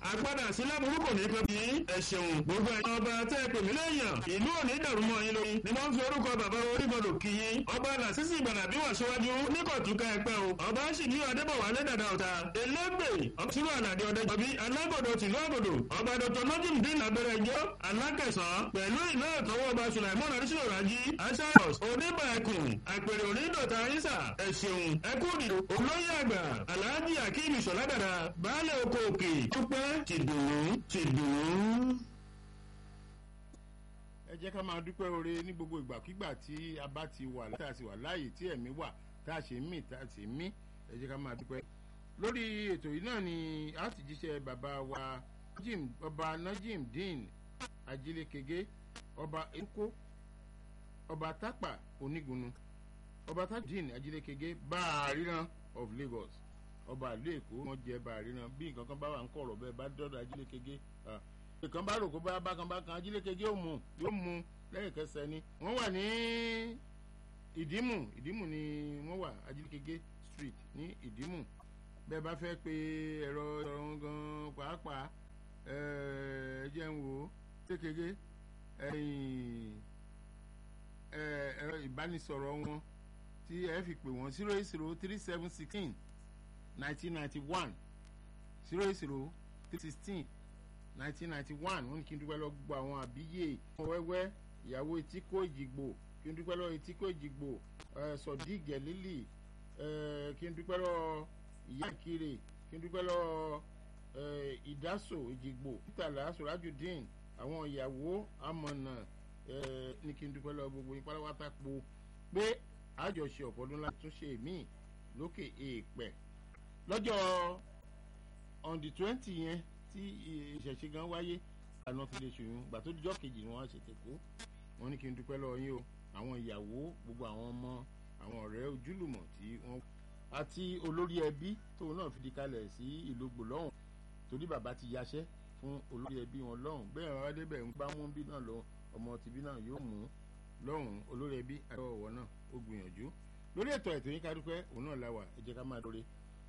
àgbàdà sílẹ̀ burúkú ní kan bí ẹ ṣeun gbogbo ẹ̀yin ọba tẹ́ ẹ pè mí lẹ́yìn ìlú òní dàrú mọ́ yín lórí ni wọ́n fi orúkọ bàbá orímọ̀lò kí yín ọba làṣìṣì ìgbàlà bí wọ́n ṣíwájú níkọ̀túnkà ẹ̀pẹ́ o ọba sì ní adébọ̀wálé dàda ọ̀tá elégbè ọtúrú àlàdé ọdẹ jọbí alágòdò tìlú àgòdò ọba dr nojim dín abẹ́rẹ́ ẹjọ́ alákẹsàn pẹ̀lú ìlú ẹ̀tọ́wọ́ ọba sulaimon adisina raji asaios oníbàákùn àpèrè onídọ̀tà ayísà ẹ̀ṣẹ̀hùn ẹkúndìdò olóyè àgbà alhaji akeem ìṣọ̀ládàdà baálé oko òkè dúpẹ́ tìdùnnú tìdùnnú. ẹ jẹ́ ká máa dúpẹ́ oore ní gbogbo ìgbàkigbà tí a bá ti wà tá a sì wà láàyè tí ẹ̀mí wà tá a ṣe ń mì tá a sì ń mí ẹ jẹ́ ká máa dúpẹ́. lórí ètò yìí náà ni a ti jíṣẹ́ bàbá wa Najim ọba Najim Dean Ajílékege ọba Eko ọba Tápà Onígunnu ọba Tápà Dean Ajílékege Báàríran of Lagos ọba ìlú Èkó wọn jẹ Báàríran bí nǹkan kan bá wà ń kọ̀rọ̀ bẹ́ẹ̀ bá dọ́dọ̀ Ajílékege ìkan bá rò kó bá bákan bákan ajílékejì ó mú yóò mú lẹ́yìn kẹsẹ̀ ni wọ́n wà ní ìdímù ìdímù ni wọ́n wà ajílékejì street ní ìdímù bẹ́ẹ̀ bá fẹ́ pe ẹ̀rọ ìrọ̀rùn gan pàápàá ẹ jẹ́ ń wò ó kékeré ẹ̀rọ ìbánisọ̀rọ̀ wọn tí ẹ fi pè wọ́n zero eight zero three seven sixteen nineteen ninety one zero eight zero three sixteen nineteen ninety one wọ́n ní kí n dúpẹ́ lọ gbọ́ àwọn àbíyè ọmọ wẹ́wẹ́ ìyàwó etíkó ìjìgbò kí n dúpẹ́ lọ etíkó ìjìgbò sọ̀dí gẹ̀lílì kí n dúpẹ́ lọ ìyá ìkirè kí n dúpẹ́ lọ ìdásò ìjìgbò títàlá sọ̀rájùdín àwọn ìyàwó amọ̀nà ní kí n dúpẹ́ lọ gbogbo yín pátápátá po pé àjọṣe ọ̀pọ̀dún láti tún ṣe míì lókè èèpẹ̀ lọ́jọ́ on the twenty yẹn tí ìṣẹ̀ṣe gan wáyé àná ti lè ṣòyún gbà tó dijọ́ kejì ni wọ́n á ṣètò kó wọ́n ní kí n dúpẹ́ lọ́wọ́ yín o àwọn ìyàwó gbogbo àwọn ọmọ àwọn ọ̀rẹ́ ojúlùmọ̀ tí wọ́n àti olórí ẹbí tóun náà fi di kalẹ̀ sí ìlú gbòlọ́hùn torí bàbá ti yaṣẹ́ fún olórí ẹbí wọn lọ́hùn bẹ́ẹ̀ bàbá débẹ̀ ń bá mú bí náà lọ ọmọ tìbí náà yóò mú lọ́hùn olórí ẹbí àti ọ̀wọ́ náà ó gbìyànjú lórí ètò ètò yín ká dúpẹ́ òun náà la wà ẹ jẹ́ ká máa dóore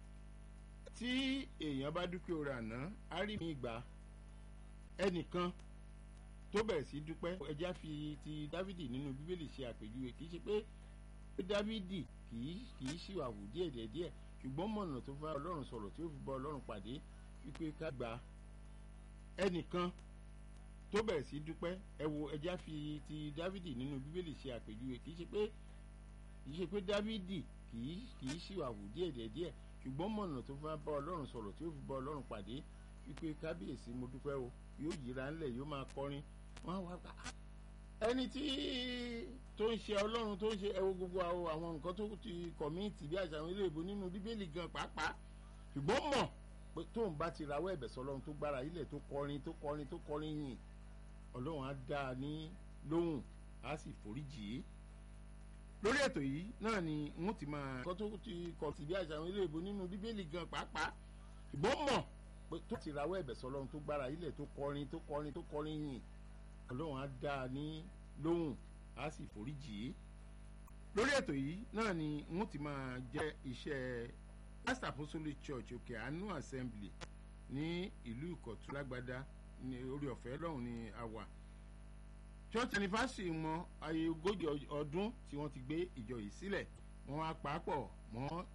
tí èèyàn bá dúpẹ́ orí àná á rí mi gbà ẹnìkan tó bẹ̀rẹ̀ sí dúpẹ́ ẹjá fi ti dávidi nínú bíbélì ṣe àpèjúwe kì í ṣe pé dávidi kì í ṣìwàwù díẹ̀ díẹ̀ ṣùgbọ́n mọ̀nà tó bá ọlọ́run sọ̀rọ̀ tí ó fi bá ọlọ́run pàdé wípé ká gba ẹnìkan tó bẹ̀rẹ̀ sí dúpẹ́ ẹ wo ẹjá fi ti dávidi nínú bíbélì ṣe àpèjúwe kì í ṣe pé kì í ṣe pé dávidi kì í ṣìwàwù díẹ̀ díẹ̀ ṣùgbọ́n mọ̀nà tó bá bá ọlọ́run sọ̀rọ̀ tí ó fi bá ọlọ́run pàdé wípé kábíyèsí mo dúpẹ́ o yóò yíra ńlẹ̀ yóò máa kọrin wọ́n á wá gbà á. ẹni tí tó ń ṣe ọlọ́run tó ń ṣe ẹwọ gbogbo àwọn nǹkan tó ti kọ̀míìtì bí àṣà àwọn ilé ìbò nínú bíbélì gan pàápàá ṣùgbọ́n mọ̀ pé tóun bá ti rawọ́ ẹ̀bẹ̀ sọlọ́run tó gbára ilẹ̀ tó kọrin tó kọrin tó kọrin yìn ọlọ́run á dá a ní lóhùn á sì foríjì í lórí ètò yìí náà ni wọ́n ti máa kọ́ tó ti kọ̀ sí bí àṣà àwọn ilé ìbò nínú bíbélì gan pàápàá ṣùgbọ́n mọ̀ pé tó ti rawọ́ ẹ̀bẹ̀ sọlọ́run tó gbára ilẹ̀ tó kọrin tó kọrin tó kọrin yìn ọlọ́run á dá a ní lóhùn á sì foríjì í lórí ètò yìí náà ni wọ́n ti máa jẹ́ iṣẹ́ Christ Apostolic Church òkè àánú assembly ní ìlú ìkọ̀tún lágbádá ní orí ọ̀fẹ́ lọ́hùn ní àwà church anniversary mọ ayé ogójì ọdún tí wọ́n ti gbé ìjọ yìí sílẹ̀ wọ́n á pàápọ̀ mọ́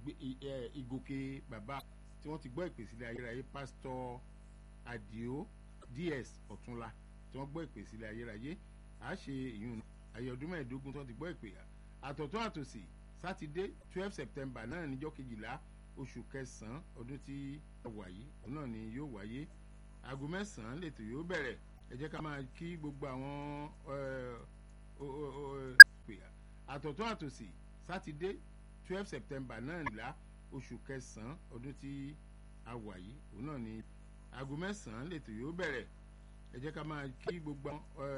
ìgòkè bàbá tí wọ́n ti gbọ́ ìpè sílẹ̀ ayérayé pásítọ̀ Àdìó DS Ọ̀túnla tí wọ́n gbọ́ ìpè sílẹ̀ ayérayé à á ṣe ìyún ayé ọdún mẹ́ẹ̀ẹ́dógún tí wọ́n ti gbọ́ ìpè àtọ̀tún àtòsì sátidé twelve september náà níjọ́ kejìlá oṣù kẹsàn-án ọdún tí a wà yìí òun náà ni yóò wáyé aago mẹ́sàn-án lètò yóò bẹ̀rẹ̀ ẹ jẹ́ ká máa kí gbogbo àwọn àtọ̀tún àtòsì sátidé twelve september náà nílá oṣù kẹsàn-án ọdún tí a wà yìí òun náà ni aago mẹ́sàn-án lètò yóò bẹ̀rẹ̀ ẹ jẹ́ ká máa kí gbogbo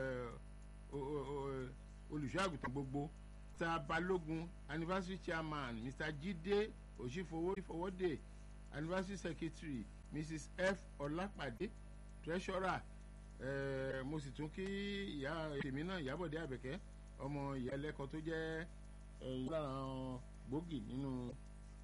olùṣọ́ àgùntàn gbogbo mr balógun anniversary chairman mr jide òṣìfowódé anniversary secretary mrs f ọlápàdé treasurer eh, mo sì tún kí ìyá tèmi náà ìyábọ̀dé àbẹ̀kẹ́ ọmọ ìyá ẹlẹ́kọ̀ọ́ tó jẹ́ ìyá gbòógì nínú